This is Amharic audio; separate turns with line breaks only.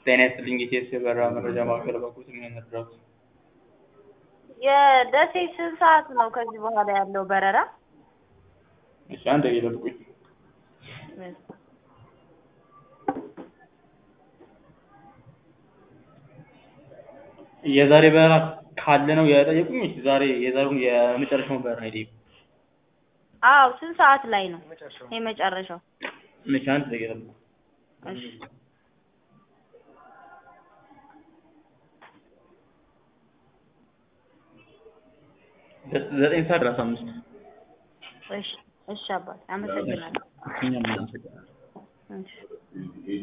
ጤና ይስጥልኝ የኢቲኤስ የበረራ መረጃ ማዕከል በኩል ምን ነበር?
የደሴ ስንት ሰዓት ነው ከዚህ በኋላ ያለው በረራ?
እሺ አንድ ደቂቃ ይጠብቁኝ። የዛሬ በረራ ካለ ነው የጠየቁኝ ወይስ ዛሬ የዛሬውን የመጨረሻውን በረራ የጠየቁኝ?
አዎ ስንት ሰዓት ላይ ነው የመጨረሻው?
እሺ አንድ ደቂቃ ይጠብቁኝ።
እሺ
ዘጠኝ ሰዓት ሰላሳ አምስት
እሺ እሺ አባቴ አመሰግናለሁ።
እኛም እናመሰግናለን።
እሺ